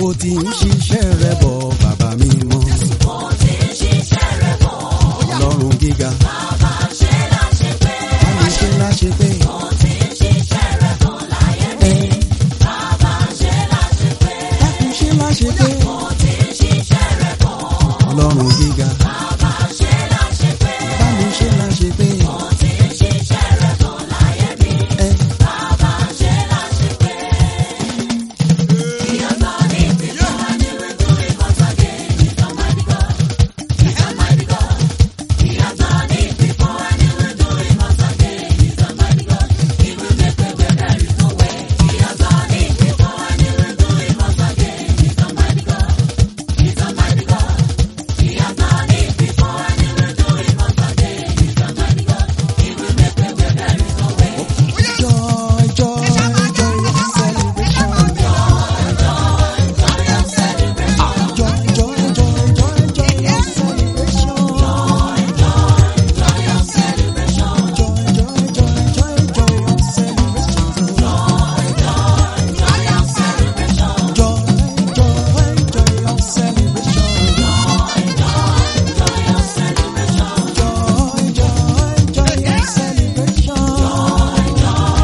ti ń ṣiṣẹ́ rẹ bọ̀ bàbá mi mọ́. ọlọ́run gíga. bá mi ṣe láṣẹ pé. ẹ dákun ṣe láṣẹ pé. ọlọ́run gíga. bá mi ṣe láṣẹ pé. ẹ joy joy joy celebration. joy joy joy joy joy celebration. joy joy joy joy joy celebration. joy joy joy celebration. joy joy joy celebration.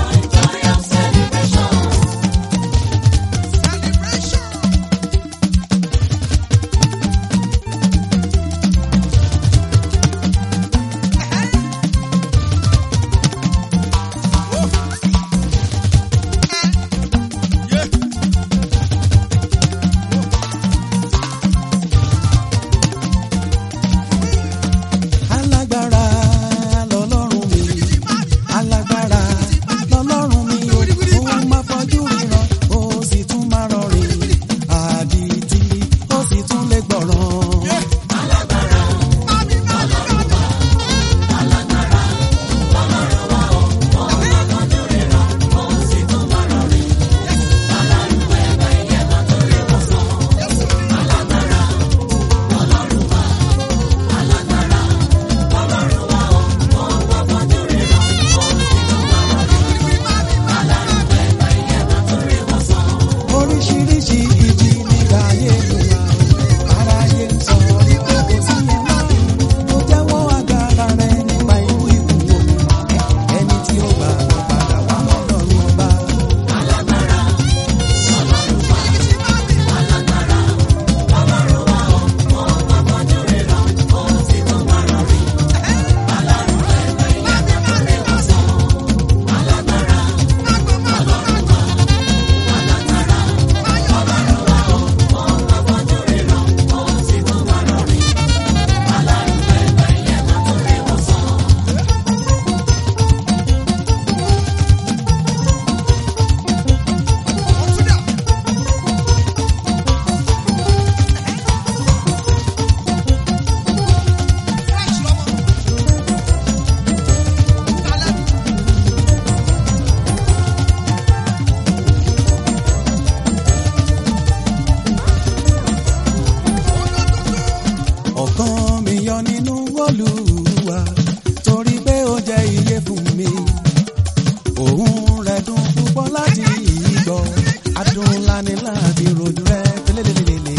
alágbára lọ́lọ́run mi alágbára lọ́lọ́run mi ó máa fojú ríran ó sì tún máa rọrìn àdìtì ó sì tún lè gbọ̀ràn. oríṣiríṣi ìjì nígbà ayé ìlúwa aráyé ń sọ wípé kò sí ẹ mọ́ mo jẹ́wọ́ agbára rẹ nípa ikú ikú omi ẹni tí ó gbà lọ padà wá lọ́dọ̀ọ́rùn ọba. ọ̀kan mi yọ nínú Olúwa torí pé ó jẹ́ iye fún mi òun rẹ̀ dùn púpọ̀ láti ìgbọ́ adùn ńlá ni láti rojú rẹ̀ tẹ́lẹ̀lẹ́lẹ́lẹ́.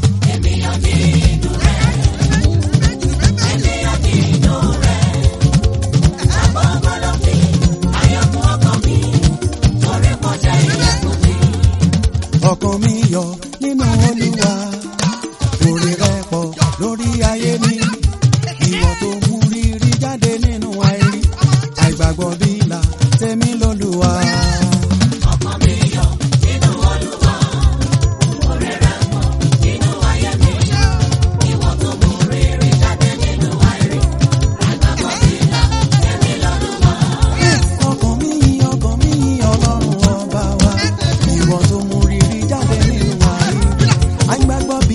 ọkàn mi yọ nínú Olúwa orí rẹ̀ pọ̀ lórí ayé mi ìwọ tó mú rírí jáde nínú àìrí àìgbàgbọ́ bí ìlà tèmi lÓlúwa. ọkàn mi yìn ọkàn mi yìn Ọlọ́run ọba wa ìwọ tó mú rírí jáde nínú àìrí àìgbàgbọ́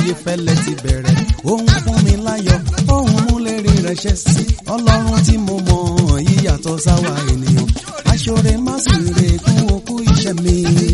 ayé fẹ́lẹ́ ti bẹ̀rẹ̀ òun fún mi láyọ̀ òun mú lérí rẹ̀ ṣẹ́ sí ọlọ́run tí mo mọ̀ yíyàtọ̀ sáwa ènìyàn aṣọ́re má sì rè kún okú iṣẹ́ mi.